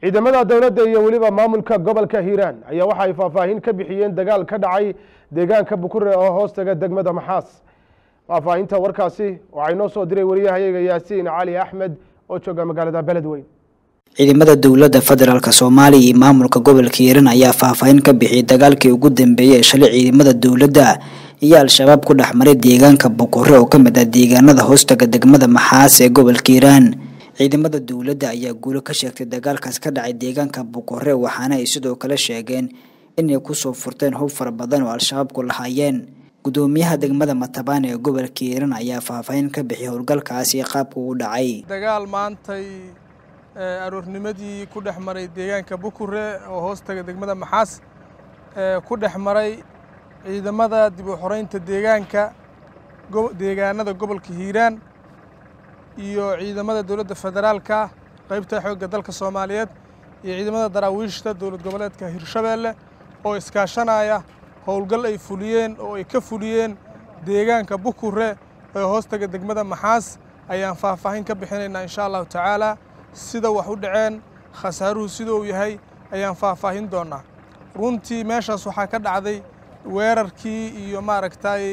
ciidamada dowladda iyo weliba maamulka gobolka hiiraan ayaa waxa ay faahfaahin ka bixiyeen dagaal ka dhacay deegaanka bukure oo hoostaga degmada maxaas faahfaahinta warkaasi waxaa inoo soo diray wariyahayaga yaasiin cali axmed oo jooga magaalada beledweyn ciidamada dowladda federaalk soomaaliya iyo maamulka gobolka hiiraan ayaa faahfaahin ka bixiyay dagaalkii ugu dambeeyey ee shalay ciidamada dowladda iyo al-shabaab ku dhex maray deegaanka bukure oo ka mid ah deegaanada hoostaga degmada maxaas ee gobolka hiiraan ciidamada dowladda ayaa guulo ka sheegtay dagaalkaas ka dhacay deegaanka bukure waxaana ay sidoo kale sheegeen inay kusoo furteen hub fara badan oo al-shabaabku lahaayeen gudoomiyaha degmada matabaan ee gobolka hiiraan ayaa faahfaahin ka bixiyay howlgalkaasi qaabka uu dhacay dagaal maantay aroornimadii ku dhex maray deegaanka bukure oo hoostaga degmada maxaas ku dhex maray ciidamada dib u xoreynta deegaanka deegaanada gobolka hiiraan iyo ciidamada dowladda federaalka qaybta xoogga dalka soomaaliyeed iyo ciidamada daraawiishta dowlad goboleedka hirshabeelle oo iskaashanaya howlgal ay fuliyeen oo ay ka fuliyeen deegaanka bukure ee hoostaga degmada maxaas ayaan faahfaahin ka bixinaynaa insha allahu tacaala sida wax u dhaceen khasaaruhu sida uu yahay ayaan faahfaahin doonaa runtii meeshaas waxaa ka dhacday weerarkii iyo maaragtay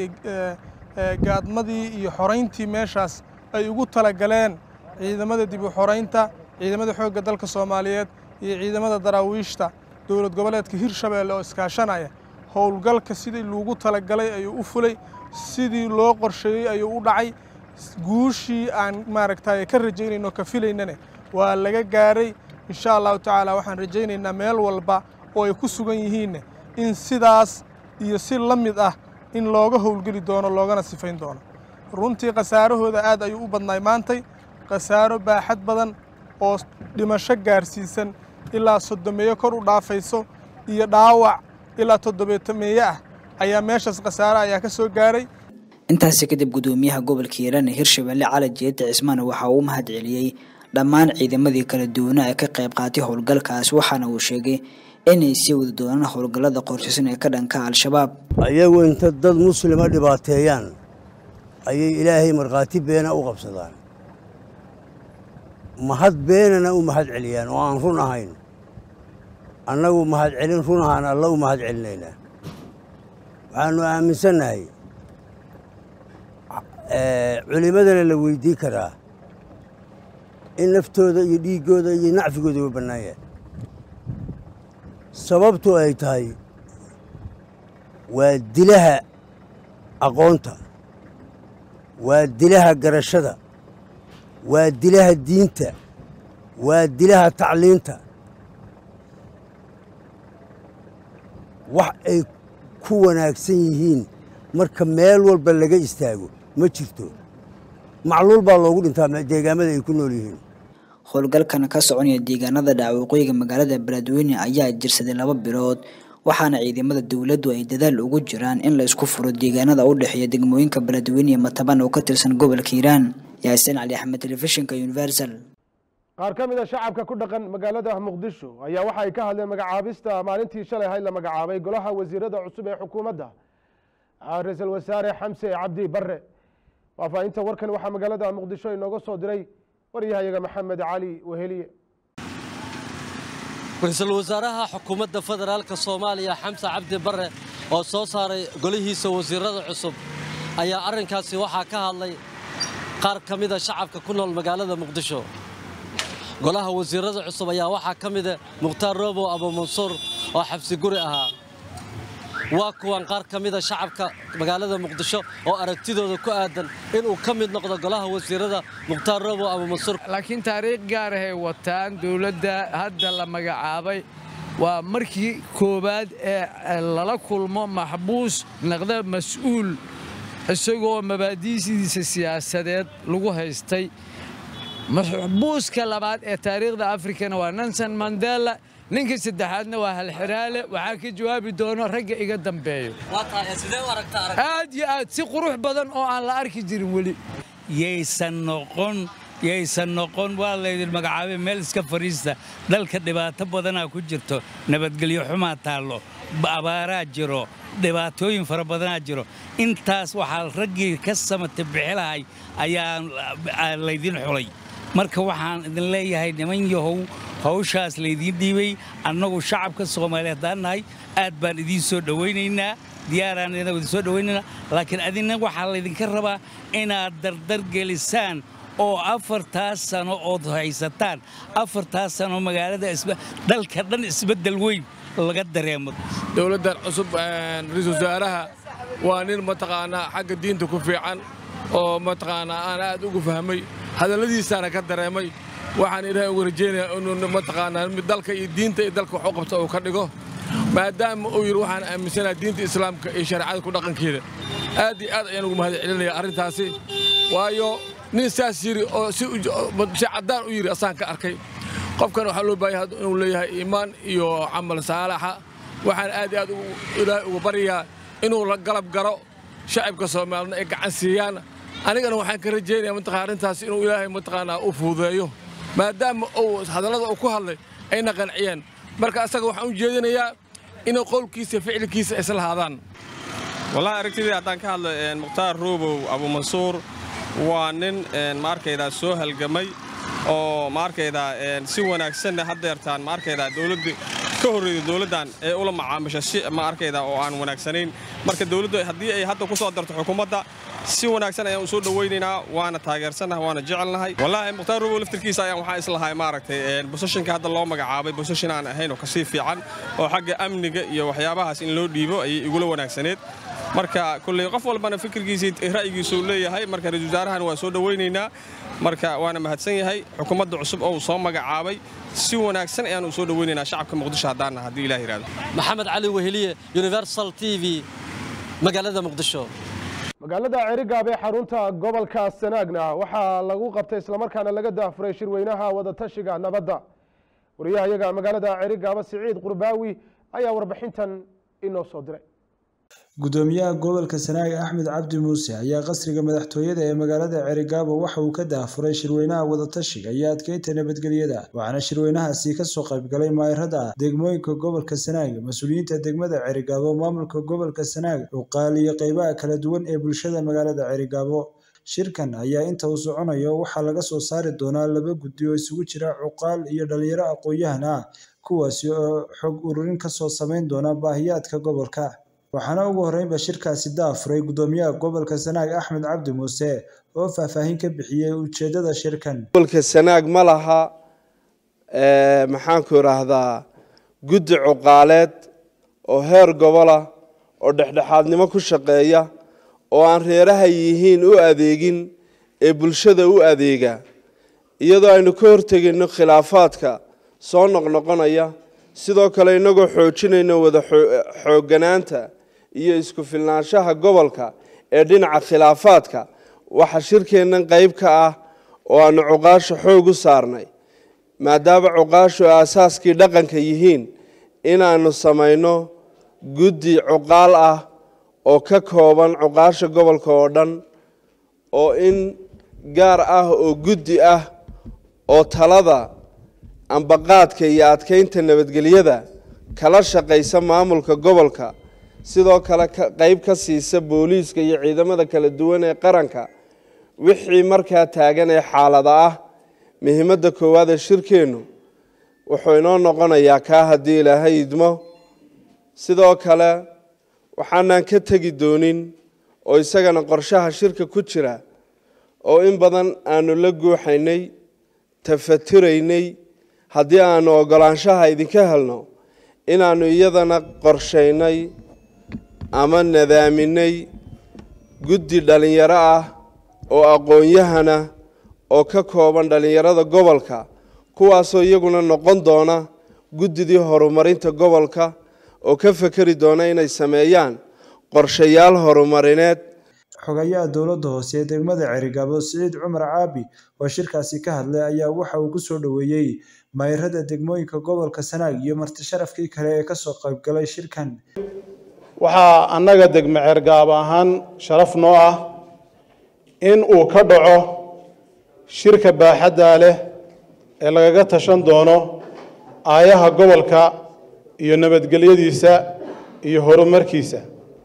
gaadmadii iyo xorayntii meeshaas ay ugu talagaleen ciidamada dib u xoraynta ciidamada xoogga dalka soomaaliyeed iyo ciidamada daraawiishta dowlad goboleedka hirshabeelle oo iskaashanaya howlgalka sidii loogu talagalay ayuu u fulay sidii loo qorsheeyey ayuu u dhacay guushii aan maaragtay ka rajaynayno ka filaynane waa laga gaaray insha allahu tacaala waxaan rajaynaynaa meel walba oo ay ku sugan yihiinne in sidaas iyo si la mid ah in looga howlgeli doono loogana sifayn doono runtii khasaarahooda aad ayuu u badnaay maantay khasaaro baaxad badan oo dhimasho gaarsiisan ilaa soddomeeyo kor u dhaafayso iyo dhaawac ilaa toddobeetameeye ah ayaa meeshaas khasaaro ayaa ka soo gaaray intaasi kadib gudoomiyaha gobolka hiiraan ee hirshabelle cali jeete cismaan waxa uu mahad celiyey dhammaan ciidamadii kala duwana ee ka qayb qaatay howlgalkaas waxaana uu sheegay inay sii wadi doonaan howlgallada qorshaysan ee ka dhanka al-shabaab ayagu inta dad muslima dhibaateeyaan ayay ilaahay markhaati beena u qabsadaan mahad beenana u mahad celiyaan oo aan run ahayn annagu mahad celin run ahaan alla u mahad celinaynaa waxaannu aaminsannahay culimmadana la weydii karaa in naftooda iyo dhiiggooda iyo nacfigooda uga bannaanyah sababtu ay tahay waa dilaha aqoonta waa dilaha garashada waa dilaha diinta waa dilaha tacliinta wax ay ku wanaagsan yihiin marka meel walba laga istaago ma jirto macluul baa loogu dhintaa deegaamada ay ku nool yihiin howlgalkan ka soconaya deegaanada dhaawaqooyiga magaalada beledweyne ayaa jirsaday laba bilood waxaana ciidamada dowladdu ay dadaal ugu jiraan in la isku furo deegaanada u dhexeeya degmooyinka beledweyne iyo mataban oo ka tirsan gobolka hiiraan yaasiin cali axmed telefishinka universal qaar ka mid a shacabka ku dhaqan magaalada muqdisho ayaa waxa ay ka hadleen magacaabista maalintii shalay hayd la magacaabay golaha wasiirada cusub ee xukuumadda ra-iisul wasaare xamse cabdi barre faahfaahinta warkan waxaa magaalada muqdisho inooga soo diray waryahayaga maxamed cali weheliye ra-iisul wasaaraha xukuumadda federaalka soomaaliya xamse cabdi barre oo soo saaray golihiisa wasiirada cusub ayaa arrinkaasi waxaa ka hadlay qaar ka mida shacabka ku nool magaalada muqdisho golaha wasiirada cusub ayaa waxaa ka mida mukhtaar roobow abuumansuur oo xabsi guri ahaa waa kuwan qaar ka mida shacabka magaalada muqdisho oo aragtidooda ku aadan inuu ka mid noqdo golaha wasiirada mukhtaar roobow abuumansuur laakiin taariikh gaar ahay wataan dowladda hadda la magacaabay waa markii koowaad ee lala kulmo maxbuus naqda mas-uul isagoo mabaadi'diisa siyaasadeed lagu haystay maxbuuska labaad ee taariikhda afrikana waa nanson mandela ninka saddexaadna waa halxiraale waxaa ka jawaabi doono ragga iga dambeeyo aad yo aad si qurux badan oo aan la arki jirin weli yaysan noqon yaysan noqon waa laydin magacaabay meel iska fadhiista dalka dhibaato badanaa ku jirto nabadgelyo xumaa taallo abaaraa jiro dhibaatooyin fara badanaa jiro intaas waxaa raggii ka samata bixilahay ayaa laydin xulay marka waxaan idin leeyahay niman yahow hawshaas laydiin dhiibay annagu shacabka soomaaliya haddaan nahay aad baan idiin soo dhowaynaynaa diyaaraan idin soo dhowaynaynaa laakiin adina waxaa laydinka rabaa inaad dardar gelisaan oo afartaas sano ood haysataan afartaas sano magaalada dalka dhan isbeddel weyn laga dareemo dowladdan cusub ra-iisul wasaaraha waa nin mataqaanaa xagga diinta ku fiican oo mataqaanaa aan aad ugu fahmay hadalladiisaana ka dareemay waxaan ilaahay ugu rajaynayaa inuu mataqaanaa dalka iyo diinta iyo dalka wax u qabta uu ka dhigo maadaama uu yidhi waxaan aaminsanaha diinta islaamka iyo shareecada ku dhaqankeeda aad iyo aad ayaan ugu mahad celinaya arrintaasi waayo nin saas yidhi oo si caddaan u yidhi asaan ka arkay qofkan waxaa loo baahaya inuu leeyahay iimaan iyo camal saalaxa waxaan aad iyo aad ilaahay ugu baryayaa inuu la galab garo shacibka soomaalina ay gacan siiyaan anigana waxaan ka rajaynaya mataqaa arrintaas inuu ilaahay mataqaanaa u fududeeyo maadaama uu hadallada uu ku hadlay ayna qanciyeen marka asaga waxaan u jeedinayaa inuu qowlkiisa ficilkiisa isla lahaadaan wallahi aragtidii haddaan ka hadlo mukhtaar roobow abuumansuur waa nin ma arkaydaa soo halgamay oo ma arkaydaa si wanaagsanna haddeertaan ma arkaydaa dowladda ka horreeyda dowladdan ee ula macaamisha si ma arkaydaa oo aan wanaagsanayn marka dowladdu haddii ay hadda ku soo darto xukuumadda si wanaagsan ayaan u soo dhowaynaynaa waana taageersannahay waana jecelnahay wallaahi mukhtaar robow laftirkiisa ayaan waxaa islahay maaragtay bosashinka hadda loo magacaabay bosashin aan ahayn oo kasii fiican oo xagga amniga iyo waxyaabahaas in loo dhiibo ayay igula wanaagsaneed marka kulley qof walbana fikirkiisii ra'yigiisuu leeyahay marka ra-isul wasaarahan waa soo dhowaynaynaa marka waana mahadsan yahay xukuumadda cusub oo uu soo magacaabay si wanaagsan ayaan u soo dhowaynaynaa shacabka muqdisho haddaanna haddii ilah yidhahdo maxamed cali weheliye universal t v magaalada muqdisho magaalada cerigaab ee xarunta gobolka sanaagna waxaa lagu qabtay islamarkaana laga daafuray shirweynaha wadatashiga nabadda wariyahayaga magaalada cerigaaba siciid qurbaawi ayaa warbixintan inoo soo diray gudoomiyaha gobolka sanaag axmed cabdi muuse ayaa qasriga madaxtooyada ee magaalada cerigaabo waxa uu ka daafuray shirweynaha wadatashiga iyo adkeynta nabadgelyada waxaana shirweynahaasi kasoo qaybgalay maayirada degmooyinka gobolka sanaag mas-uuliyiinta degmada cerigaabo maamulka gobolka sanaag cuqaal iyo qeybaha kala duwan ee bulshada magaalada cerigaabo shirkan ayaa inta uu soconayo waxaa laga soo saari doonaa laba guddi oo isugu jira cuqaal iyo dhalinyaro aqoon-yahan ah kuwaasi oo xog ururin kasoo sameyn doona baahiyaadka gobolka waxaana ugu horreynba shirkaasi daafuray gudoomiyaha gobolka sanaag axmed cabdi muuse oo faahfaahin ka bixiyey ujeedada shirkan gobolka sanaag ma laha maxaanku idhaahdaa guddi cuqaaleed oo heer gobola oo dhexdhexaadnimo ku shaqeeya oo aan reeraha yihiin u adeegin ee bulshada u adeega iyadoo aynu ka hortegayno khilaafaadka soo noqnoqonaya sidoo kale inagoo xoojinayno wada xoogganaanta iyo isku filnaanshaha gobolka ee dhinaca khilaafaadka waxa shirkeennan qayb ka ah oo aanu cuqaasha xoog u saarnay maadaama cuqaashu aasaaskii dhaqanka yihiin inaannu samayno guddi cuqaal ah oo ka kooban cuqaasha gobolka oo dhan oo in gaar ah oo guddi ah oo talada ambaqaadka iyo adkeynta nabadgelyada kala shaqaysa maamulka gobolka sidoo kale qeyb ka siisa booliiska iyo ciidamada kala duwan ee qaranka wixii markaa taagan ee xaalada ah muhiimadda koowaad ee shirkeennu wuxuu inoo noqonayaa kaa haddii ilaahay idmo sidoo kale waxaanaan ka tegi doonin oo isagana qorshaha shirka ku jira oo in badan aanu la guuxaynay tafaturaynay haddii aanu oggolaanshaha idinka helno inaannu iyadana qorshaynay ama nadaaminay guddi dhallinyaro ah oo aqoon-yahana oo ka kooban dhallinyarada gobolka kuwaasoo iyaguna noqon doona guddidii horumarinta gobolka oo ka fekeri doona inay sameeyaan qorshayaal horumarineed xogayaha dowladda hoose ee degmada cerigaabo siciid cumar caabi oo shirkaasi ka hadlay ayaa waxa uu ku soo dhoweeyey maayirada degmooyinka gobolka sanaag iyo marti sharafkii kale ee kasoo qaybgalay shirkan waxaa annaga degme cergaab ahaan sharaf noo ah in uu ka dhaco shirka baaxaddaa leh ee lagaga tashan doono aayaha gobolka iyo nabadgelyadiisa iyo horumarkiisa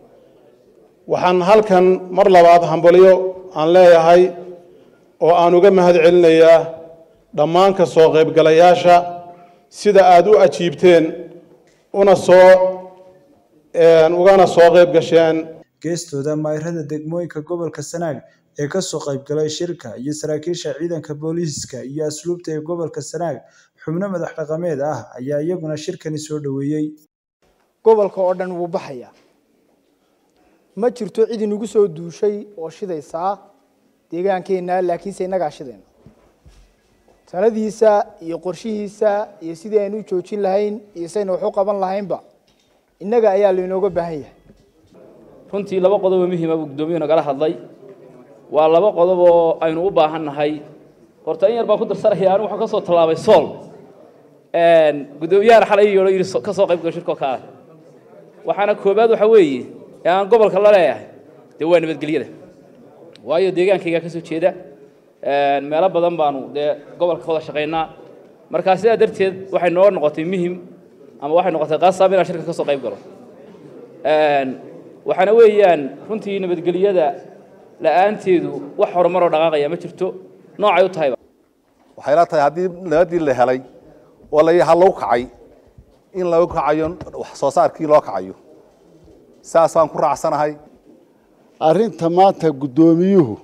waxaan halkan mar labaad hambalyo aan leeyahay oo aan uga mahad celinayaa dhammaan ka soo qaybgalayaasha sida aada u ajiibteen una soo ugana soo qayb gasheen geestooda mayrada degmooyinka gobolka sanaag ee kasoo qaybgalay shirka iyo saraakiisha ciidanka booliiska iyo asluubta ee gobolka sanaag xubno madax dhaqameed ah ayaa iyaguna shirkani soo dhoweeyey gobolka oo dhan wuu baxayaa ma jirto cid inagu soo duushay oo shidaysaa deegaankeenna laakiinse innagaa shidayna taladiisa iyo qorshihiisa iyo sidii aynu u joojin lahayn iyo saynu wax u qaban lahaynba innaga ayaa lainooga baahan yahay runtii laba qodob oo muhiima buu guddoomiyuhu nagala hadlay waa laba qodob oo aynu u baahan nahay horta in yar baan ku darsanaya anigu waxaan ka soo tallaabay sool guddoomiyahan xalay yeedho yidhi ka soo qayb galo shirkoo ka ah waxaana koobaad waxa weeye ee aan gobolka la leeyahay dee waa nabadgelyada waayo deegaankaygaa ka soo jeeda meelo badan baanu dee gobolka ka wada shaqaynaa markaa sidaa darteed waxay noo noqotay muhim ama waxay noqotay qasab inaan shirka ka soo qayb galo waxaana weeyaan runtii nabadgelyada la'aanteedu wax horumaroo dhaqaaqaya ma jirto noocay u tahayba waxay la tahay haddii nabadii la helay oo la ha lagu kacay in lagu kacayo wax soo saarkii loo kacayo saasaan ku raacsanahay arrinta maanta guddoomiyuhu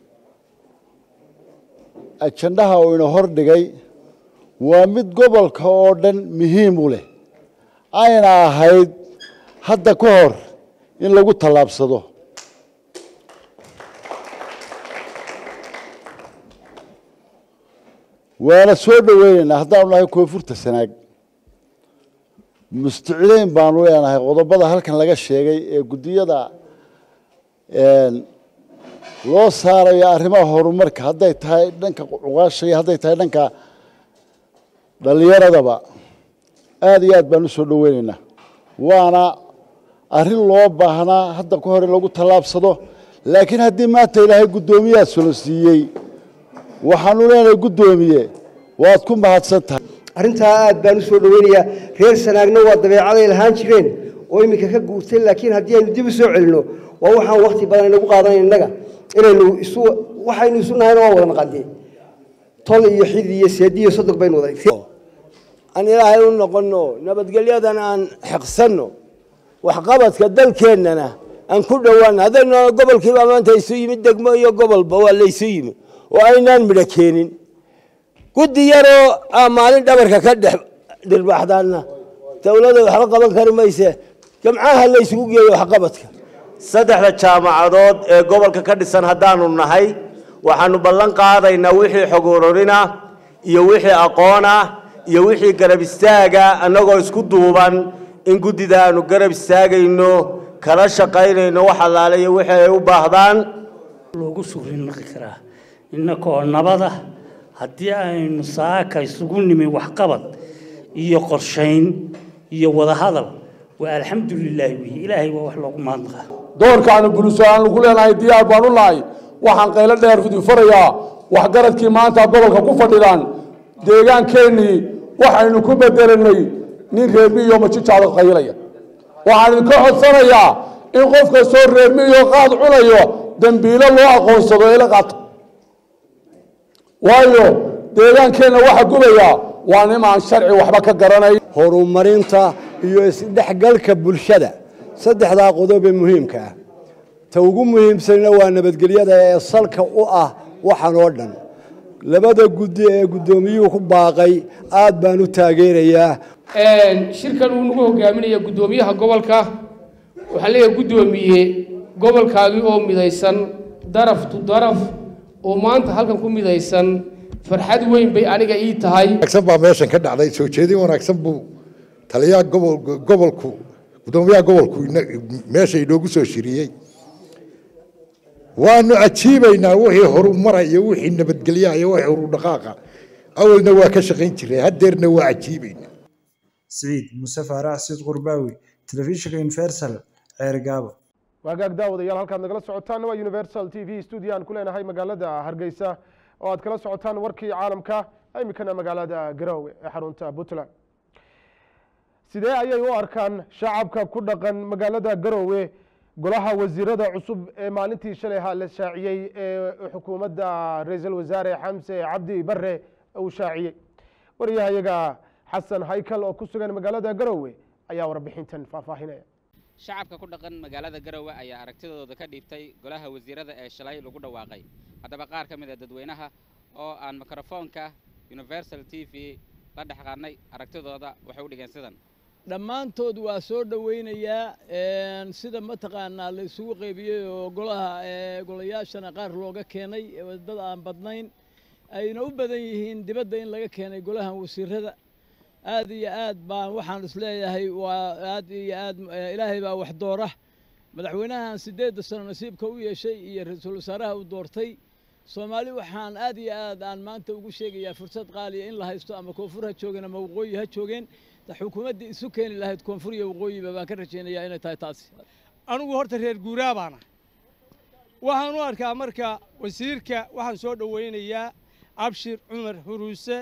ajandhaha uu ina hor dhigay waa mid gobolka oo dhan muhiim u leh ayna ahayd hadda ka hor in lagu tallaabsado waana soo dhoweynaynaa haddaanu nahay koonfurta sanaag musticileyn baanu leenahay qodobada halkan laga sheegay ee guddiyada loo saarayo arrimaha horumarka hadday tahay dhanka cuqaasha iyo hadday tahay dhanka dhallinyaradaba aada iyo aad baan u soo dhoweynaynaa waana arrin loo baahnaa hadda ka hor in lagu tallaabsado laakiin haddii maanta ilaahay guddoomiyaha solo siiyey waxaanu leenahay guddoomiye waad ku mahadsan tahay arrintaa aad baan u soo dhoweynayaa reer sanaagna waa dabeecaday lahaan jireen oo iminka ka guurtay laakiin haddii aynu dib u soo celinno waa waxaan wakti badan inagu qaadanayn innaga inaynu isu waxaynu isu nahayna waa wada naqandee tol iyo xid iyo seedi iyo sodog baynu wada aan ilaahay u noqonno nabadgelyadan aan xiqsanno waxqabadka dalkeennana aan ku dhowaano haddaynu gobolkiibaa maanta isu yimid degmo iyo gobolba waa laysu yimi oo aynaan midho keenin guddi yaroo aa maalin dhabarka ka dhex dhirbaxdaanna dowladda waxba qaban kari mayse jamcaha la isugu geeyo waxqabadka saddexda jaamacadood ee gobolka ka dhisan haddaanu nahay waxaanu ballan qaadaynaa wixii xog ururina iyo wixii aqoona iyo wixii garab istaaga annagoo isku duuban in guddida aanu garab istaagayno kala shaqaynayno wax allaale iyo wixii ay u baahdaan loogu shugri naqi karaa innakoo nabada haddii aynu saaka isugu nimin waxqabad iyo qorshayn iyo wadahadal waa alxamdulilaahi wiyi ilaahay waa wax loogu mahadnaqaa doorkaanu buliso aan lagu leenahay diyaar baan u lahay waxaan qaylo dheer farayaa waxgaradkii maanta gobolka ku fadhidaan deegaankeenii waxaynu ku bedelanay nin reermiyo majijaado qaylaya waxaan idinka codsanayaa in qof kastoo reermiyo qaad cunayo dembiilo loo aqoonsado ila qaato waayo deegaankeenna waxa gubaya waa nimaan sharci waxba ka garanay horumarinta iyo isdhexgalka bulshada saddexdaa qodob ee muhiimka ah ta ugu muhiimsanna waa nabadgelyada ee salka u ah waxan oo dhan labada guddi ee guddoomiyuhu ku baaqay aad baan u taageerayaa shirkan uu nagu hogaaminaya guddoomiyaha gobolka waxaa leeyahay guddoomiye gobolkaagii oo midaysan daraf tu daraf oo maanta halkan ku midaysan farxad weyn bay aniga ii tahay wanaagsan baa meeshan ka dhacday soo jeedin wanaagsan buu taliyaha gobol gobolku guddoomiyaha gobolku meesha inoogu soo shiriyey waanu cajiibaynaa wixii horumara iyo wixii nabadgelyaha iyo wixii horudhaqaaqa awalna waa ka shaqayn jiray haddeerna waa cajiibaynaa siciid muse faarax siid qurbaawi telefishinka universal ceer gaabo waagaag daawadayaal halkaad nagala socotaan waa universal t v studio aan ku leenahay magaalada hargeysa oo aad kala socotaan warkii caalamka iminkana magaalada garowe ee xarunta puntland sidee ayay u arkaan shacabka ku dhaqan magaalada garowe golaha wasiirada cusub ee maalintii shalay ha la shaaciyey ee xukuumadda ra-iisul wasaare xamse cabdi bare uu shaaciyey waryahayaga xasan haykal oo ku sugan magaalada garowe ayaa warbixintan faahfaahinaya shacabka ku dhaqan magaalada garowe ayaa aragtidooda ka dhiibtay golaha wasiirada ee shalay lagu dhawaaqay haddaba qaar ka mid a dadweynaha oo aan mikrofoonka universal t v la dhex qaadnay aragtidooda waxay u dhigeen sidan dhammaantood waa soo dhowaynayaa sida mataqaanaa la isugu qaybiyey oo golaha golayaashana qaar looga keenay dad aan badnayn ayna u badan yihiin dibadda in laga keenay golahan wasiirada aad iyo aad baan waxaan isleeyahay waa aad iyo aad ilaahay baa wax doora madaxweynahan siddeedda sano nasiibka u yeeshay iyo ra-iisul wasaaraha u doortay soomaali waxaan aad iyo aad aan maanta ugu sheegayaa fursad qaaliya in la haysto ama koonfur ha joogeen ama waqooyi ha joogeen xukuumaddii isu keeni lahayd koonfur iyo waqooyiba baan ka rajaynayaa inay tahay taasi anigu horta reer guuraa baana waxaan u arkaa marka wasiirka waxaan soo dhowaynayaa abshir cumar huruuse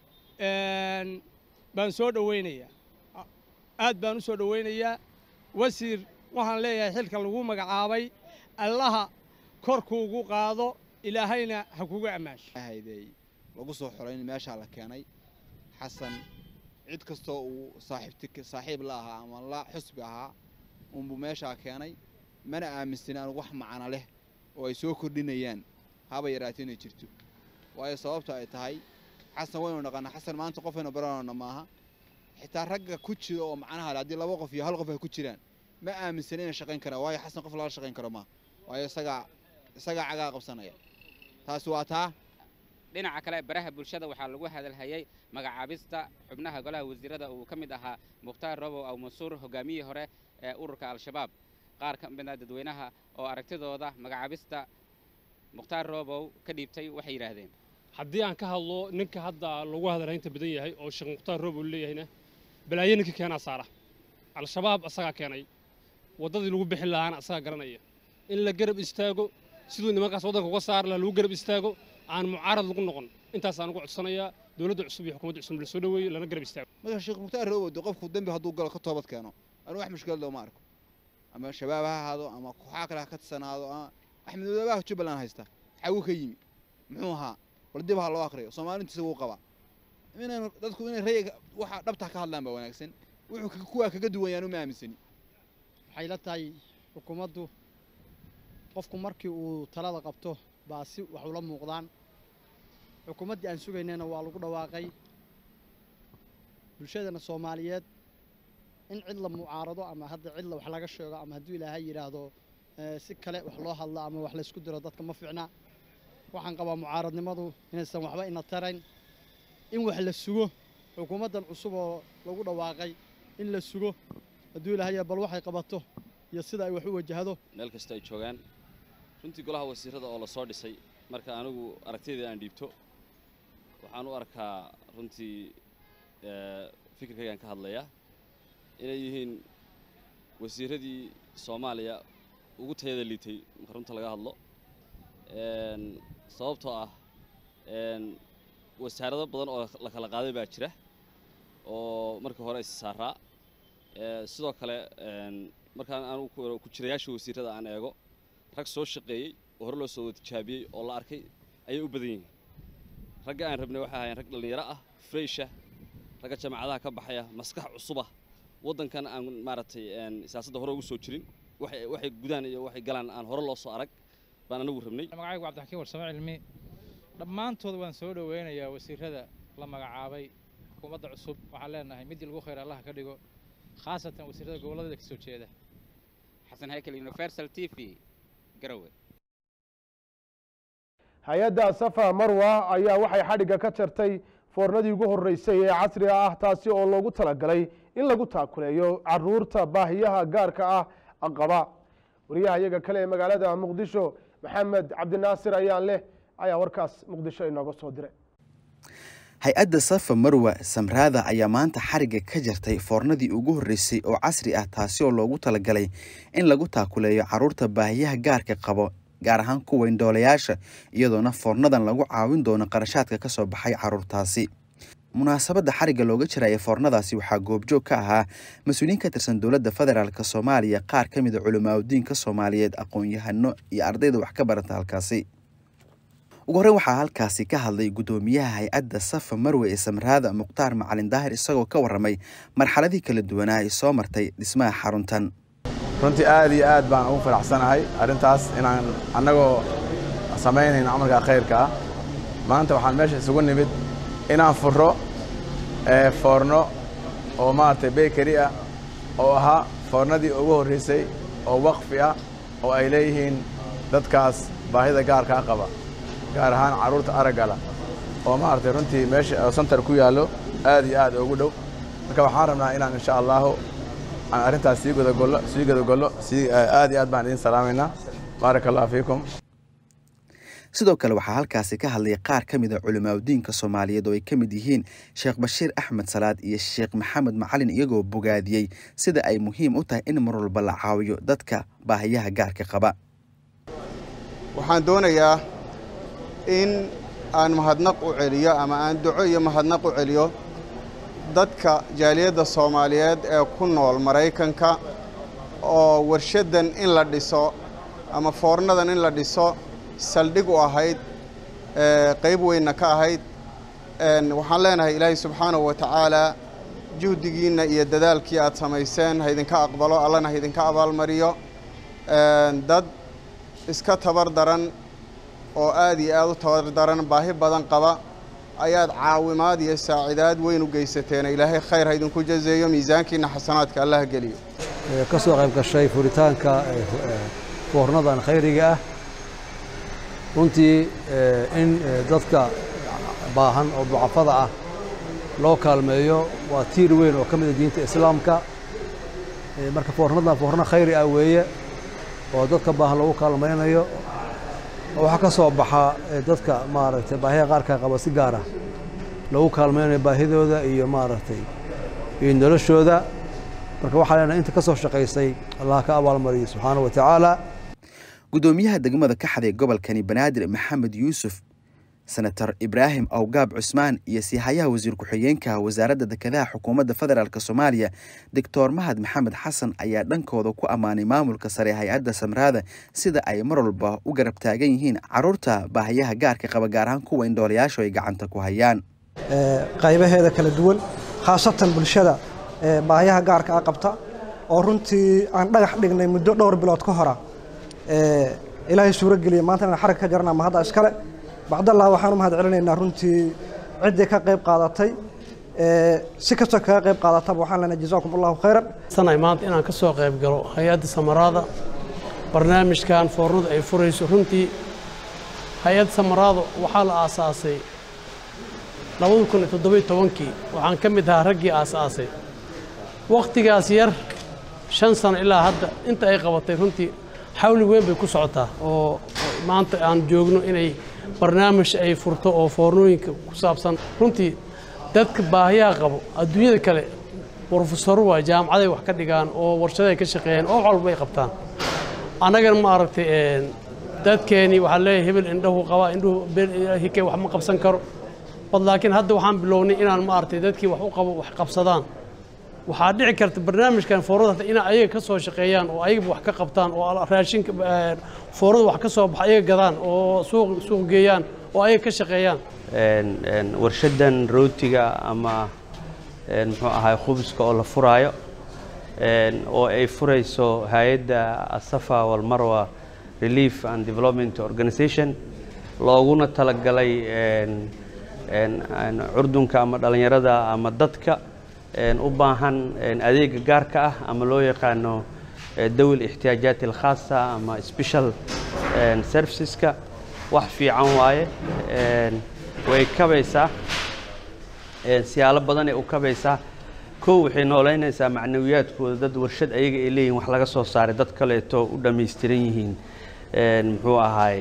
baan soo dhowaynayaa aad baan u soo dhowaynayaa wasiir waxaan leeyahay xilka lagu magacaabay allaha korkuugu qaado ilaahayna ha kugu ammaansho hayday lagu soo xorayn meeshaa la keenay xasan cid kastoo uu saaxiibti saaxiib la ahaa ama la xusbi ahaa unbuu meeshaa keenay mana aaminsan aan wax macno leh oo ay soo kordhinayaan haba yaraatee inay jirto waayo sababta ay tahay xasan waynu dhaqanaa xasan maanta qofaynu baranayno maaha xitaa ragga ku jira oo macnaha le haddii laba qof iyo hal qof ay ku jiraan ma aaminsan inay shaqayn karaan waayo xasan qof lala shaqayn karo maaha waayo isagaa isagaa cagaa qabsanaya taasi waa taa dhinaca kale baraha bulshada waxaa lagu hadalhayay magacaabista xubnaha golaha wasiirada uu ka mid ahaa mukhtaar robow aw mansuur hogaamiyihii hore ee ururka al-shabaab qaar ka mid a dadweynaha oo aragtidooda magacaabista mukhtaar robow ka dhiibtay waxay yidhaahdeen haddii aan ka hadlo ninka hadda lagu hadalhaynta badan yahay oo sheekh mukhtaar robow leeyahayna balaayo ninka keenaa saara al-shabaab asagaa keenay waddadii lagu bixin lahaana asagaa garanaya in la garab istaago siduu nimankaas waddanka uga saari laha lagu garab istaago aan mucaarad lagu noqon intaasaan ugu codsanayaa dowladda cusub iyo xukuumadda cusub la soo dhaweeyo lana garab istaago marka sheekh mukhtaar robow de qofku dembi hadduu galo ka toobad keeno anigu wax mushkilad looma arko ama shabaab ha ahaado ama kooxaa kale ha ka tirsanaado ama axmed madoobaha jubbaland haysta xagu ka yimi muxuu ahaa bal dib ha loo akriyo soomaalintiisa wuu qabaa inaynu dadku inay rayga waxa dhabta ka hadlaan baa wanaagsan wuxuu kuwaa kaga duwan yaanu ma aaminsani waxay la tahay xukuumaddu qofku markii uu talada qabto baa si wax ula muuqdaan xukuumaddii aan sugaynayna waa lagu dhawaaqay bulshadana soomaaliyeed in cid la mucaarado ama hadda cid la wax laga sheego ama hadduu ilaahay yidhaahdo si kale wax loo hadlo ama wax laysku diro dadka ma fiicna waxaan qabaa mucaaradnimadu inaysan waxba ina tarayn in wax la sugo xukuumaddan cusub oo lagu dhawaaqay in la sugo hadduu ilaahay bal waxay qabato iyo sida ay wax u wajahdo meel kasta ay joogaan runtii golaha wasiirada oo la soo dhisay marka anigu aragtiyadii aan dhiibto waxaan u arkaa runtii fikirkaygaan ka hadlayaa inay yihiin wasiiradii soomaaliya ugu tayada liitay marka runta laga hadlo sababtoo ah wasaarado badan oo la kala qaaday baa jira oo markii hore is saaraa sidoo kale markaan anugu ku jirayaasha wasiirada aan eego rag soo shaqeeyey oo hore loo soo tijaabiyey oo la arkay ayay u badan yihiin ragga aan rabnay waxay ahaayeen rag dhallinyaro ah freysha ragga jaamacadaha ka baxaya maskax cusubah waddankan aan maaragtay siyaasadda hore ugu soo jirin waxay gudaan iyo waxay galaan aan hore loo soo arag baan anagu rabnay magacaygu cabdixakiin warsame cilmi dhammaantood waan soo dhoweynayaa wasiirada la magacaabay xukuumadda cusub waxaan leenahay midii lagu khayr allaha ka dhigo khaasatan wasiirada gobolladada ka soo jeeda xasan haykel universal t v garowe hay-adda safa marwa ayaa waxay xadhigga ka jartay foornadii ugu horreysay ee casriga ah taasi oo loogu talagalay in lagu taakuleeyo caruurta baahiyaha gaarka ah qaba wariyaha iyaga kale ee magaalada muqdisho maxamed cabdinaasir ayaan leh ayaa warkaas muqdisho inooga soo diray hay-adda safa marwa samraada ayaa maanta xarigga ka jartay foornadii ugu horreysay oo casri ah taasi oo loogu talagalay in lagu taakuleeyo caruurta baahiyaha gaarka qabo gaar ahaan kuwa indhoolayaasha iyadoona foornadan lagu caawin doono qarashaadka ka soo baxay caruurtaasi munaasabadda xarigga looga jiraya foornadaasi waxaa goobjoog ka ahaa mas-uuliyiin ka tirsan dowladda federaalk soomaaliya qaar ka mida culimaadudiinka soomaaliyeed aqoon-yahano iyo ardayda wax ka barata halkaasi ugu horreyn waxaa halkaasi ka hadlay guddoomiyaha hay-adda safa marwe ee samraada mukhtaar macalin daahir isagoo ka warramay marxaladii kala duwanaa ay soo martay dhismaha xaruntan runtii aad iyo aad baan ugu faraxsanahay arrintaas inaan annagoo samaynayno camalka khayrka ah maanta waxaan meesha isugu nimid inaan furro foorno oo maaragtay bakery ah oo ahaa foornadii ugu horraysay oo waqfi ah oo ay leeyihiin dadkaas baahida gaarkaa qaba gaar ahaan carruurta araggala oo maaragtay runtii meesha santar ku yaallo aad iyo aad ugu dhow marka waxaan rabnaa inaan insha allahu aan arrintaas sii gudagollo sii gudagollo sii aad iyo aad baan idin salaamaynaa baaraka allahu fiikum sidoo kale waxaa halkaasi ka hadlay qaar ka mid a culimaadudiinka soomaaliyeed oo ay ka mid yihiin sheekh bashiir axmed salaad iyo sheekh maxamed macalin iyagoo bogaadiyey sida ay muhiim u tahay in mar walba la caawiyo dadka baahiyaha gaarka qaba waxaan doonayaa in aan mahadnaq u celiyo ama aan duco iyo mahadnaq u celiyo dadka jaaliyadda soomaaliyeed ee ku nool maraykanka oo warshaddan in la dhiso ama foornadan in la dhiso saldhig u ahayd qayb weynna ka ahayd waxaan leenahay ilaahay subxaanahu wa tacaalaa juhdigiinna iyo dadaalkii aad samayseen ha idinka aqbalo allana ha idinka abaalmariyo dad iska tabar daran oo aad iyo aad u tabar daran baahi badan qaba ayaad caawimaad iyo saacidaad weyn u geysateen ilaahay khayr ha idinku jazeeyo miisaankiinna xasanaadka allah geliyo ka soo qayb gashay furitaanka foornadan khayriga ah runtii in dadka baahan oo ducafada ah loo kaalmeeyo waa tiir weyn oo ka mid a diinta islaamka marka foornadan foorno khayri ah weeye oo dadka baahan lagu kaalmaynayo waxaa ka soo baxa dadka maaragtay baahiya qaarka qaba si gaar ah lagu kaalmaynayo baahidooda iyo maaragtay iyo noloshooda marka waxaa leenahay inta ka soo shaqaysay allah ka abaalmariyo subxaanahu wa tacaala guddoomiyaha degmada kaxda ee gobolkani banaadir maxamed yuusuf senator ibraahim awgaab cusmaan iyo siihayaha wasiir ku-xigeenka wasaaradda dekedaha xukuumadda federaalk soomaaliya doctor mahad maxamed xasan ayaa dhankooda ku ammaanay maamulka sare hay-adda samraada sida ay mar walba u garab taagan yihiin caruurta baahiyaha gaarka qaba gaar ahaan kuwa indhoolayaashu ay gacanta ku hayaan qaybaheeda kala duwan khaasatan bulshada baahiyaha gaarka a qabta oo runtii aan dhagax dhignay muddo dhowr bilood ka hora ilaahay suuro geliya maanta inaan xarag ka jarana ma hadda iskale bacdallah waxaan u mahad celinaynaa runtii ciddii ka qayb qaadatay si kastoo kaga qayb qaadataba waxaan leenahay jazaakum allahu khayran sanay maanta inaan ka soo qayb galo hay-adda samaraada barnaamijkan foornadu ay furayso runtii hay-adda samaraado waxaa la aasaasay labada kun iyo toddobiyo tobankii waxaan ka mid ahaa raggii aasaasay wakhtigaas yar shan sano ilaa hadda inta ay qabatay runtii xawli weyn bay ku socotaa oo maanta aan joogno inay barnaamij ay furto oo foornooyinka ku saabsan runtii dadka baahiyaha qabo adduunyada kale brofesoro waa jaamacaday wax ka dhigaan oo warshaday ka shaqeeyaan oo wax walba ay qabtaan annagana ma aragtay dadkeeni waxaa leeyahay hebel indhahu qabaa indhuhu hike wax ma qabsan karo bad laakiin hadda waxaan bilownay inaan ma aragtay dadkii wax u qabo wax qabsadaan waxaa dhici karta barnaamijkan foorada in ayaga ka soo shaqeeyaan oo ayaga wax ka qabtaan oo raashinka foorada wax ka soo baxa ayaga gadaan oo suuq suuq geeyaan oo ayaga ka shaqeeyaan warshadan rootiga ama muxuu ahay khubuska oo la furaayo oo ay furayso hay-adda asafa walmarwa relief and development organization looguna talagalay curdunka ama dhallinyarada ama dadka u baahan adeega gaarka ah ama loo yaqaano dawil ixtiyaajaat alkhaasa ama special serviceska wax fiican waaye way kabaysaa siyaalo badanay u kabaysaa kow waxay noolaynaysaa macnawiyaadkooda dad warshad ayaga ay leeyihin wax laga soo saaray dad kaleeto u dhammaystiran yihiin muxuu ahaay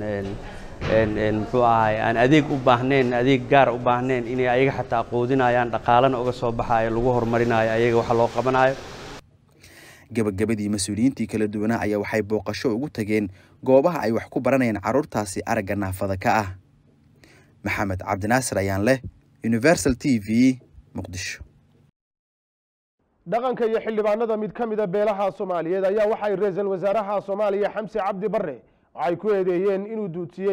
muxuu ahaay aan adeeg u baahnayn adeeg gaar u baahnayn inay ayaga xataa quudinayaan dhaqaalana uga soo baxaayo lagu horumarinayo ayaga waxa loo qabanayo gabagabadii mas-uuliyiintii kala duwanaa ayaa waxay booqasho ugu tageen goobaha ay wax ku baranayaan carruurtaasi aragga naafada ka ah maxamed cabdinaasir ayaan leh universal t v muqdisho dhaqanka iyo xildhibaanada mid ka mida beelaha soomaaliyeed ayaa waxay ra-iisul wasaaraha soomaaliya xamse cabdi barre waxay ku eedeeyeen inuu duudsiyey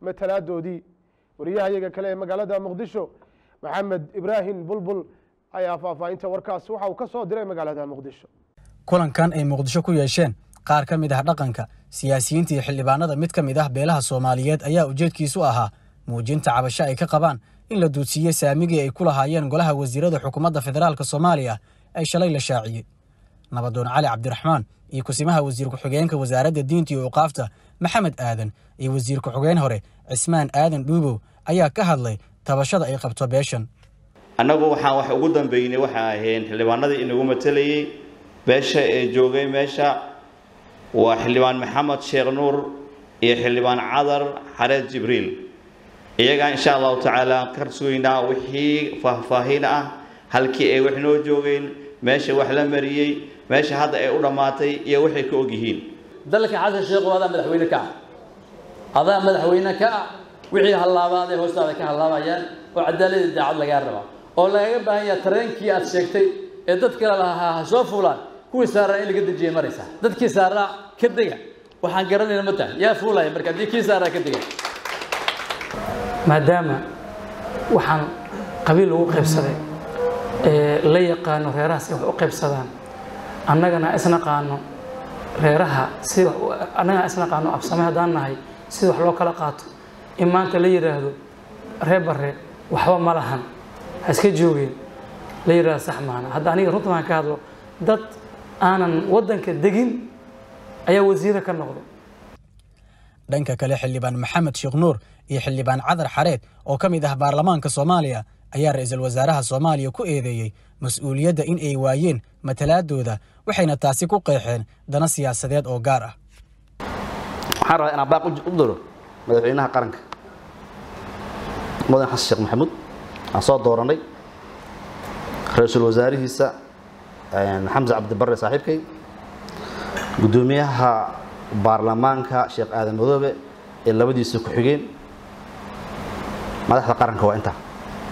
matalaadoodii wariyahayaga kale ee magaalada muqdisho maxamed ibraahim bulbul ayaa faahfaahinta warkaas waxa uu ka soo diray magaalada muqdisho kulankan ay muqdisho ku yeesheen qaar ka mid ah dhaqanka siyaasiyiinta iyo xildhibaanada mid ka mid ah beelaha soomaaliyeed ayaa ujeedkiisu ahaa muujinta cabasho ay ka qabaan in la duudsiiye saamigii ay ku lahaayeen golaha wasiirada xukuumadda federaalk soomaaliya ay shalay la shaaciyey nabadoon cali cabdiraxmaan iyo kusimaha wasiir ku-xigeenka wasaaradda diinta iyo uqaafta maxamed aadan iyo wasiir ku-xigeen hore cismaan aadan dhuubow ayaa ka hadlay tabashada ay qabto beeshan annagu waxaan wax ugu dambeynay waxaa ahayn xildhibaanadii inagu matalayey beesha ee joogay meesha waa xildhibaan maxamed sheekh nuur iyo xildhibaan cadar xareed jibriil iyagaa insha allahu tacaala ka sugaynaa wixii faahfaahin ah halkii ay wax noo joogeen meesha wax la mariyey meesha hadda ay u dhammaatay iyo waxay ka ogyihiin dalka xasan sheekh adaa madaxweyne ka ah adaa madaxweyne ka ah wixii hallaabaad ee hoostaada ka hallaabayaan oo cadaaladii daacad lagaa rabaa oo lagaga baahan yaha tareenkii aad sheegtay ee dad kale lahaa ha soo fuulaan kuwii saaraa in laga dejiyay maraysaa dadkii saaraa ka dega waxaan garanayna ma tahay yaa fuulaya marka haddii kii saaraa ka dega maadaama waxaan qabiil lagu qaybsaday ee la yaqaano reerahaas ay wax u qaybsadaan annagana isnaqaano reeraha si annagana isnaqaano absame haddaan nahay sida wax loo kala qaato in maanta la yidhaahdo ree barre waxba ma lahan ha iska joogeen la yidhaahdo sax maana hadda aniga runta baan ka hadlo dad aanan waddanka degin ayaa wasiiro ka noqday dhanka kale xildhibaan maxamed sheekh nuur iyo xildhibaan cadar xareed oo ka mid ah baarlamaanka soomaaliya ayaa ra-iisul wasaaraha soomaaliya ku eedeeyey mas-uuliyadda in ay waayeen matalaadooda waxayna taasi ku qeexeen dana siyaasadeed oo gaar ah waxaan rabaa inaan baaq u diro madaxweynaha qaranka mudan xasan sheekh maxamuud aan soo dooranay ra-iisul wasaarihiisa xamse cabdibarre saaxiibkay guddoomiyaha baarlamaanka sheekh aadan madoobe ee labadiisa ku-xigeen madaxda qaranka waa intaa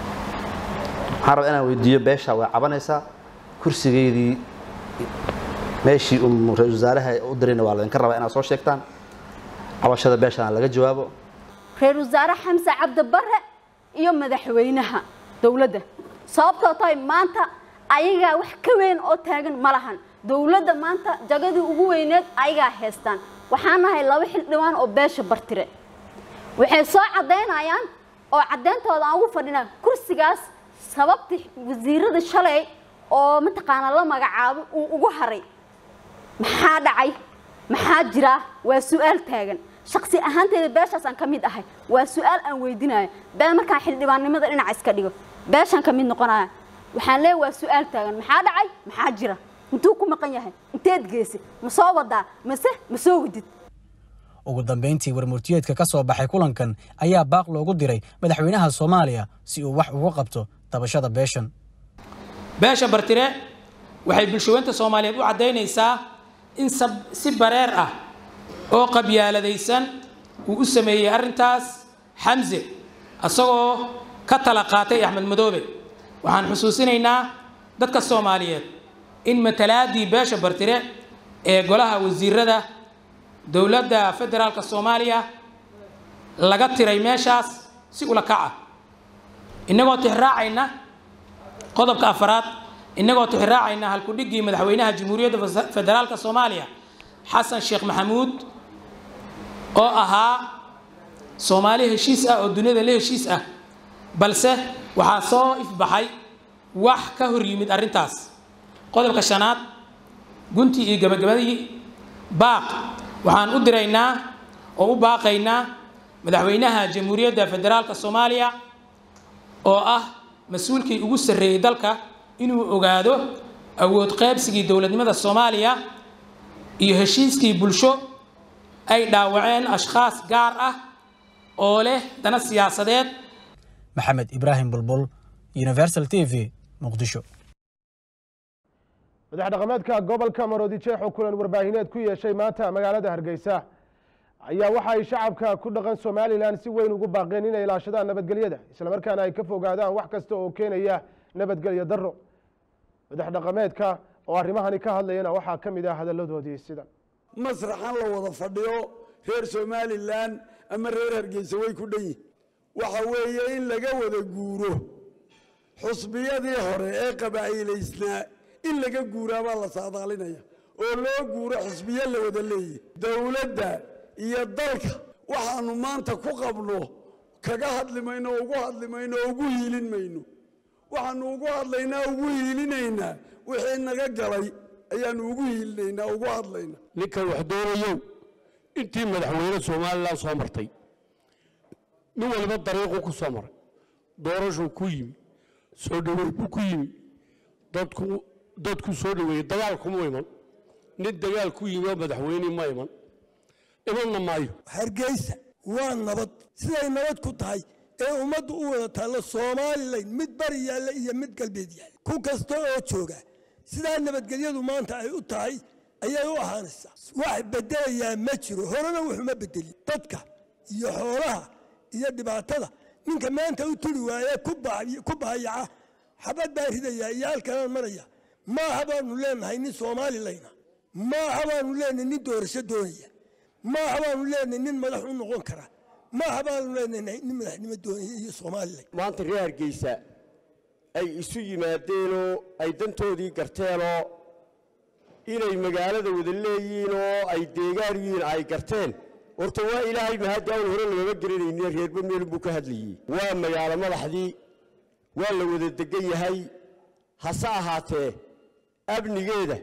waxaan rabaa inaan weydiiyo beesha way cabanaysaa kursigeydii meeshii uu ra-isul wasaaraha u dirayna waa laydinka rabaa inaad soo sheegtaan cabashada beeshana laga jawaabo reer wasaare xamse cabdibarre iyo madaxweynaha dowladda sababtoo tahay maanta ayagaa wax ka weyn oo taagan ma lahan dowladda maanta jagadii ugu weyneed ayagaa haystaan waxaan nahay laba xildhibaan oo beesha bartire waxay soo caddaynayaan oo caddayntooda aan ugu fadhinaa kursigaas sababtii wasiirada shalay oo mataqaanaa la magacaabo uu ugu haray maxaa dhacay maxaa jira waa su-aal taagan shaksi ahaanteeda beeshaasaan ka mid ahay waa su-aal aan weydinayo been markaan xildhibaannimada dhinaca iska dhigo beeshaan ka mid noqonaya waxaan leeyahay waa su-aal taagan maxaa dhacay maxaa jira intuu ku maqan yahay inteed geese ma soo wadaa mase ma soo wadid ugu dambayntii warmurtiyeedka ka soo baxay kulankan ayaa baaq loogu diray madaxweynaha soomaaliya si uu wax uga qabto tabashada beeshan beesha bartire waxay bulshaweynta soomaaliyeed u caddaynaysaa in si bareer ah oo qabyaaladaysan uu u sameeyey arrintaas xamse isagoo ka tala qaatay axmed madoobe waxaan xusuusinaynaa dadka soomaaliyeed in matalaadii beesha bartire ee golaha wasiirada dowladda federaalka soomaaliya laga tiray meeshaas si ula kaca innagoo tixraacayna qodobka afaraad innagoo tixraacayna halkudhiggii madaxweynaha jamhuuriyadda federaalka soomaaliya xasan sheekh maxamuud oo ahaa soomaali heshiis ah oo duniyada la heshiis ah balse waxaa soo ifbaxay wax ka hor yimid arrintaas qodobka shanaad guntii iyo gabagabadii baaq waxaan u diraynaa oo u baaqaynaa madaxweynaha jamhuuriyadda federaalka soomaaliya oo ah mas-uulkii ugu sarreeyey dalka inuu ogaado awood qaybsigii dowladnimada soomaaliya iyo heshiiskii bulsho ay dhaawaceen ashkhaas gaar ah oo leh dana siyaasadeed maxamed ibraahim bulbul universal t v muqdisho madax dhaqameedka gobolka maroodijeex oo kulan warbaahineed ku yeeshay maanta magaalada hargeysa ayaa waxa ay shacabka ku dhaqan somalilan si weyn ugu baaqeen inay ilaashadaan nabadgelyada islamarkaana ay ka fogaadaan wax kasta oo keenaya nabadgelyo daro madax dhaqameedka oo arrimahani ka hadlayana waxaa ka mid ah hadalladoodii sidan masraxan la wada fadhiyo reer somalilan ama reer hargeysa way ku dhan yihin waxa weeye in laga wada guuro xusbiyadii hore ee qabaa'ilaysnaa in laga guuraabaa la saadaalinaya oo loo guuro xusbiyo la wada leeyahy dowladda iyo dalka waxaanu maanta ku qabno kaga hadli mayno o ugu hadli mayno oo ugu hiilin mayno waxaanu ugu hadlaynaa ugu hiilinaynaa wixii naga galay ayaanu ugu hiilinaynaa ugu hadlaynaa ninkan wax doonayow intii madaxweyne somalilan soo martay nin waliba dariiquu ku soo maray doorashuu ku yimi soo dhoweey buu ku yimi dadku dadku soo dhoweeyey dagaal kuma iman nin dagaal ku yimi oo madaxweyne ma iman imanna maayo hargeysa waa nabad siday nabad ku tahay ee ummaddu u wada taallo somalilan mid bari yaalla iyo mid galbeed yaalla ku kasta oo jooga sidaa nabadgelyadu maanta ay u tahay ayay u ahaanaysaa wax bedelayaa ma jiro horena wuxuma bedelin dadka iyo xoolaha iyo dhibaatada ninka maanta u turi waaye ku bahayaca xabad baa ridaya iyo halkanaan maraya maaha baanu leenahay nin soomalilayna maaha baanu leenahay nin doorasho doonaya maaha baanu leenahay nin madax u noqon kara maaha baanu leenahay nin madaxnimo doonaya iyo somalilan maanta reer hargeysa ay isu yimaadeenoo ay dantoodii garteenoo inay magaalada wada leeyihiin oo ay deegaan yihiin ay garteen horta waa ilaahay mahaddi awn hore lagama garanaynin reerba meelun buu ka hadlayey waa magaalo madaxdii waa la wada degan yahay hase ahaatee amnigeeda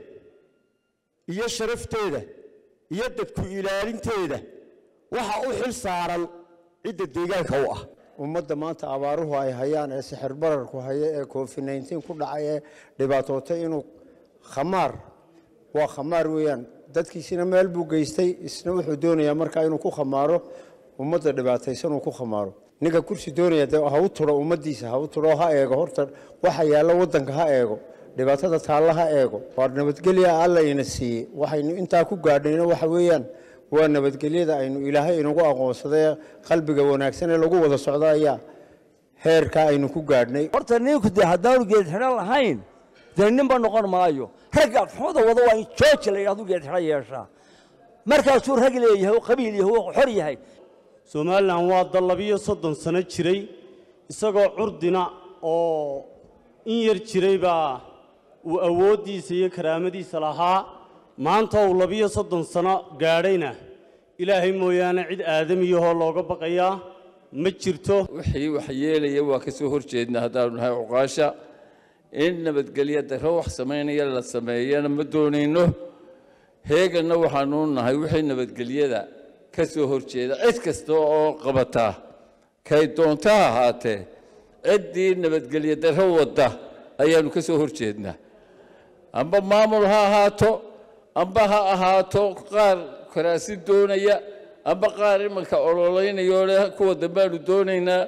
iyo sharafteeda iyo dadku ilaalinteeda waxa u xil saaran cidda deegaanka u ah ummadda maanta abaaruhu ay hayaan ee sixir bararku haya ee covid nneteen ku dhacay ee dhibaatootay inuu khamaar waa khamaar weeyaan dadkiisina meel buu geystay isna wuxuu doonayaa markaa inuu ku khamaaro ummadda dhibaataysan uu ku khamaaro ninka kursi doonaya de ha u turo ummaddiisa ha u turo ha eego horta waxa yaalla waddanka ha eego dhibaatada taalla ha eego waa nabadgelya alla ina siiyey waxaynu intaa ku gaadhayna waxa weeyaan waa nabadgelyada aynu ilaahay inagu aqoonsaday qalbiga wanaagsan ee lagu wada socdo ayaa heerkaa aynu ku gaadhnay horta ninku dee haddaanu geed xidhan lahayn dee ninba noqon maayo ragga xuda wada waa in jooji la yidhahdu geed xidhan yeeshaa markaasuu rag leeyahay oo qabiil yahay oo xor yahay somalilan waa dal labiyo soddon sano jiray isagoo curdina oo in yar jiray baa uu awooddiisa iyo karaamadiisa lahaa maanta uu labiyo soddon sano gaadhayna ilaahay mooyaane cid aadamiyahoo looga baqayaa ma jirto wixii wax yeelaya waa ka soo horjeedna haddaanu nahay cuqaasha in nabadgelya darro wax samaynaya la sameeyana ma doonayno heeganna waxaanu nahay wixii nabadgelyada ka soo horjeeda cid kasta oo qabata kay doonta ha ahaatee ciddii nabadgelya darro wadda ayaanu ka soo horjeednaa amba maamul ha ahaato amba ha ahaato qaar karaasi doonaya amba qaar imanka ololaynayoo leh kuwa dambaanu doonaynaa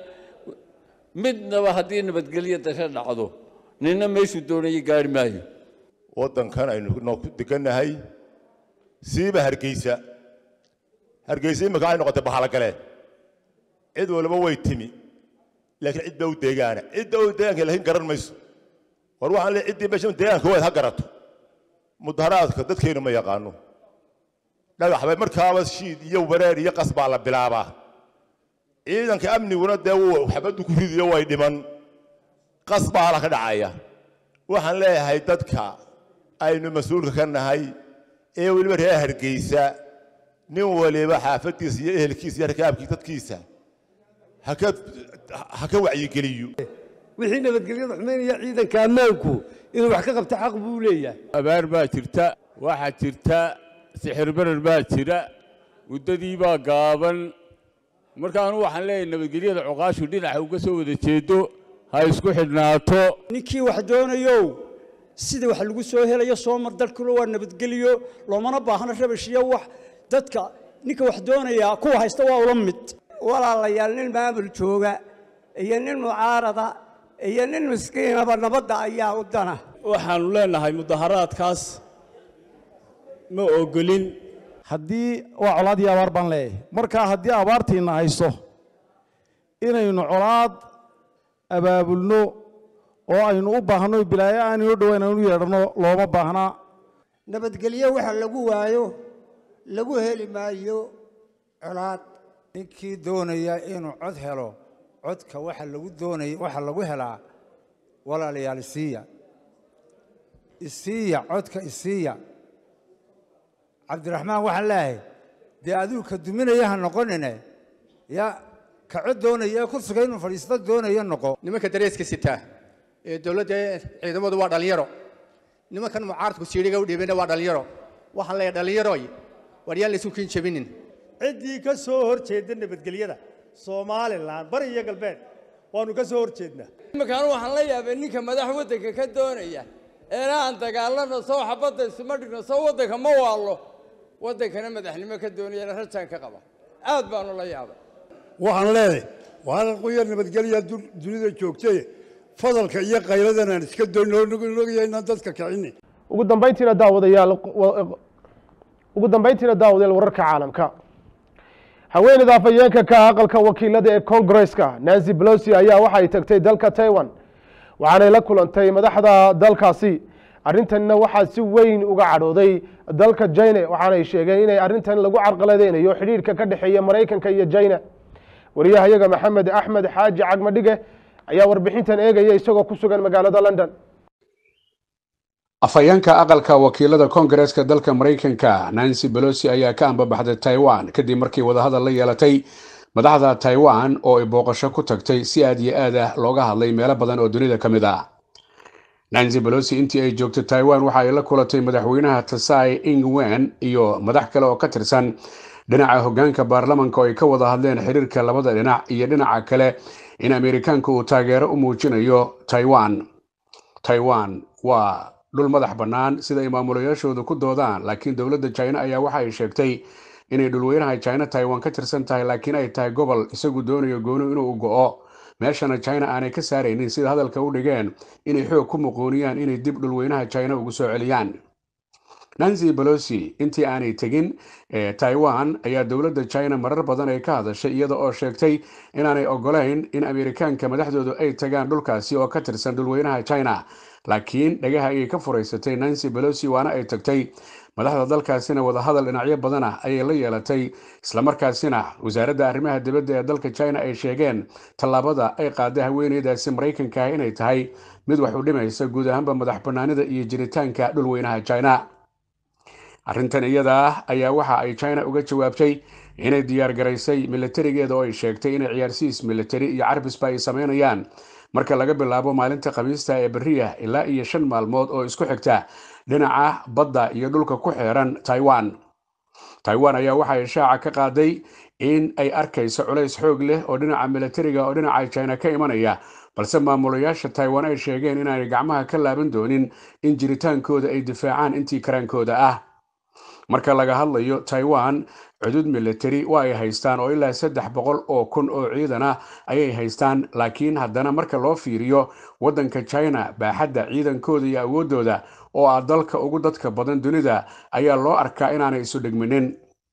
midnaba haddii nabadgelyo darro dhacdo ninna meeshuu doonaya gaari maayo waddankan aynu noo ku degannahay siiba hargeysa hargeysa imika waxay noqotay bahalagaleen cid waliba way timi laakiin cid baa u deegaana cidda u deegaanka laakiin garan mayso war waxaan leeyahay ciddii meesha deegaanka waad ha garato mudaharaadka dadkeenu ma yaqaano dhagax bay markaaba shiid iyo wareer iyo qas baa la bilaabaa ciidanka amniguna dee wuu xabaddu ku ridiyo way dhiman qas baa la ka dhacaya waxaan leeyahay dadka aynu mas-uulka ka nahay ee weliba reer hargeysa nin waliba xaafaddiisa iyo ehelkiisa iyo rakaabkiisa dadkiisa haka ha ka wacyigeliyo wixii nabadgelyada xumaynaya ciidanka ammaanku inuu wax ka qabto xaq buu leeyahay abaar baa jirta waxaa jirta sixir barar baa jira muddadii baa gaaban markaanu waxaan leeyahay nabadgelyada cuqaashu dhinaca uga soo wada jeedo ha isku xidhnaato ninkii wax doonayow sida wax lagu soo helayo soo mar dalkuna waa nabadgelyo loomana baahno rabash iyo wax dadka ninka wax doonaya kuwa haysta waa ula mid walaalayaal nin maamul jooga iyo nin mucaarada iyo nin miskiinaba nabadda ayaa u dana waxaannu leenahay mudaharaadkaas ma ogolin haddii waa colaad iyo abaar baan leeyahay markaa haddii abaartiinna hayso inaynu colaad abaabulno oo aynu u baahno bilaayo aanaynu dhowayn aynu yeedhanno looma baahnaa nabadgelyo waxa lagu waayo lagu heli maayo colaad ninkii doonaya inuu cod helo codka waxa lagu doonaya waxa lagu helaa walaalayaal isiiya isiiya codka isiiya cabdiraxmaan waxaan leeyahay dee adigu ka duminaya ha noqonine ya ka cod doonaya ee kursiga inuu fadhiisto doonaya noqo nimanka dareeska sitaa ee dowladda ciidamadu waa dhalinyaro nimankan mucaaradku siidhiga u dhiibana waa dhalinyaro waxaan leeyahay dhalinyaroy war yaan laysu kiin jabinin ciddii ka soo hor jeeda nabadgelyada somalilan bari iyo galbeed waanu ka soo hor jeednaa iminkaan waxaan la yaabay ninka madax waddanka ka doonaya eena aan dagaalano soo xabadda isuma dhigno soo waddanka ma waallo waddankana madaxnimo ka doonayana rajaan ka qaba aad baanu la yaabay waxaan leedahay waalan quyar nabadgelya dunida joogtay fadalka iyo qayladan aan iska doynogaya inaan dadka kicinin ugu dambayntiina daawadayaal ugu dambayntiina daawadayaal wararka caalamka haweeneyda afhayeenka ka aqalka wakiilada ee kongareska nancy pelosi ayaa waxay tagtay dalka taiwan waxaanay la kulantay madaxda dalkaasi arrintanna waxaa si weyn uga cadhooday dalka jina waxaanay sheegeen inay arrintan lagu carqaladeynayo xidhiirka ka dhexeeya maraykanka iyo jina wariyahayaga maxamed axmed xaaji cagmadhige ayaa warbixintan eegaya isagoo ku sugan magaalada london afhayeenka aqalka wakiilada koongareeska dalka maraykanka nancy pelosi ayaa ka ambabaxday taiwan kadib markii wadahadal la yeelatay madaxda taiwan oo ay booqasho ku tagtay si aad iyo aad ah looga hadlay meelo badan oo dunida ka mid ah nancy pelosi intii ay joogtay taiwan waxa ay la kulatay madaxweynaha tasai ingwen iyo madax kale oo ka tirsan dhinaca hoggaanka baarlamanka oo ay ka wada hadleen xiriirka labada dhinac iyo dhinaca kale in ameerikaanka uu taageero u muujinayo taiwan taiwan waa dhul madax bannaan sida ay maamulayaashoodu ku doodaan laakiin dowladda china ayaa waxa ay sheegtay inay dhulweynaha china taiwan ka tirsan tahay laakiin ay tahay gobol isagu doonayo gooni inuu go'o meeshana china aanay ka saaraynin sida hadalka u dhigeen inay xoog ku muquuniyaan inay dib dhulweynaha china ugu soo celiyaan nancy pelosi intii aanay tegin taiwan ayaa dowladda china marar badan ay ka hadashay iyada oo sheegtay inaanay ogolayn in ameerikaanka madaxdoodu ay tagaan dhulkaasi oo ka tirsan dhulweynaha china laakiin dhagaha ayay ka furaysatay nancy pelosi waana ay tagtay madaxda dalkaasina wadahadal dhinacyo badan ah ayay la yeelatay islamarkaasina wasaaradda arrimaha dibadda ee dalka china ay sheegeen tallaabada ay qaaday haweeneydaasi maraykanka ah inay tahay mid wax u dhimaysa guud ahaanba madax bannaanida iyo jiritaanka dhulweynaha china arrintan iyada ah ayaa waxa ay china uga jawaabtay inay diyaar garaysay milatarigeeda oo ay sheegtay inay ciyaarsiis militari iyo carbisba ay sameynayaan marka laga bilaabo maalinta khamiista ee beriya ilaa iyo shan maalmood oo isku xigta dhinaca badda iyo dhulka ku xeeran taiwan taiwan ayaa waxa ay shaaca ka qaaday in ay arkayso culays xoog leh oo dhinaca milatariga oo dhinaca china ka imanaya balse maamulayaasha taiwan ay sheegeen inaanay gacmaha ka laaban doonin in jiritaankooda ay difaacaan intii karaankooda ah marka laga hadlayo taiwan cudud militari waa ay haystaan oo ilaa saddex boqol oo kun oo ciidan ah ayay haystaan laakiin haddana marka loo fiiriyo waddanka china baaxadda ciidankooda iyo awooddooda oo ah dalka ugu dadka badan dunida ayaa loo arkaa inaanay isu dhegminin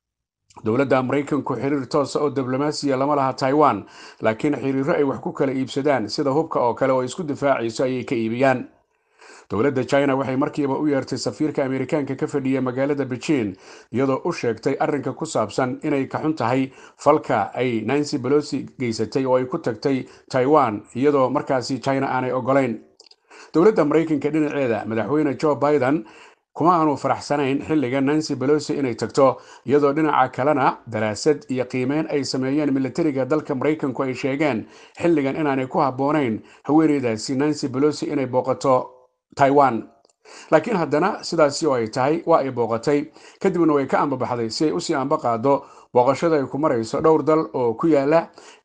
dowladda maraykanku xiriir toosa oo diblomaasiya lama laha taiwan laakiin xiriiro ay wax ku kala iibsadaan sida hubka oo kale oo isku difaacayso ayay ka iibiyaan dowladda china waxay markiiba u yeertay safiirka ameerikaanka ka fadhiya magaalada beijing iyadoo u sheegtay arrinka ku saabsan inay ka xun tahay falka ay nancy pelosi geysatay oo ay ku tagtay taiwan iyadoo markaasi china aanay ogolayn dowladda maraykanka dhinaceeda madaxweyne joe biden kuma aanu faraxsanayn xilliga nancy pelosi inay tagto iyadoo dhinaca kalena daraasad iyo qiimeyn ay sameeyeen militariga dalka maraykanku ay sheegeen xilligan inaanay ku habboonayn haweeneydaasi nancy pelosi inay booqato taiwan laakiin haddana sidaasi oo ay tahay waa ay booqatay kadibna way ka ambabaxday si ay usii amba qaado booqashada ay ku marayso dhowr dal oo ku yaala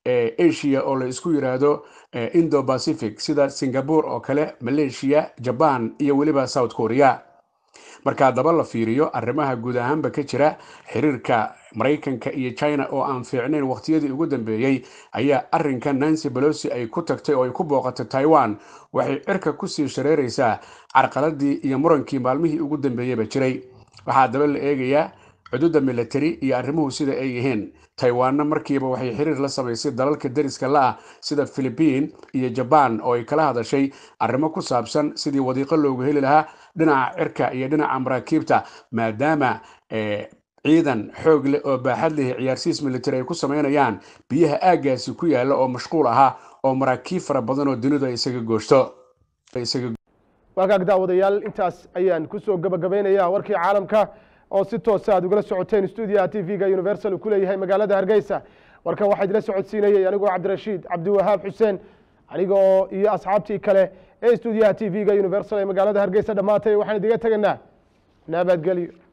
asia oo la isku yiraahdo indo pacific sida singapore oo kale malaysia jaban iyo weliba south korea marka haddaba la fiiriyo arrimaha guud ahaanba ka jira xiriirka maraykanka iyo china oo aan fiicnayn wakhtiyadii ugu dambeeyey ayaa arrinka nancy pelosi ay ku tagtay oo ay ku booqatay taiwan waxay cirka kusii shareeraysaa carqaladii iyo murankii maalmihii ugu dambeeyeyba jiray waxaa haddaba la eegayaa cududa militari iyo arrimuhu sida ay yihiin taiwanna markiiba waxay xiriir la samaysay dalalka deriska la-ah sida philibiin iyo jaban oo ay kala hadashay arrimo ku saabsan sidii wadiiqo loogu heli lahaa dhinaca cirka iyo dhinaca maraakiibta maadaama ciidan xoog leh oo baaxad leh ciyaarsiis military ay ku sameynayaan biyaha aaggaasi ku yaalla oo mashquul ahaa oo maraakiib fara badan oo dunidu ay isaga gooshto waagaag daawadayaal intaas ayaan kusoo gabagabaynayaa warkii caalamka oo si toosa aad ugala socoteen stuudiyaha t v-ga universal uu ku leeyahay magaalada hargeysa warkan waxaa idila socodsiinayay anigoo cabdirashiid cabdiwahaab xuseen anigoo iyo asxaabtii kale ee stuudiyaha t v-ga universal ee magaalada hargeysa dhammaatay waxaan idiga tegaynaa nabadgelyo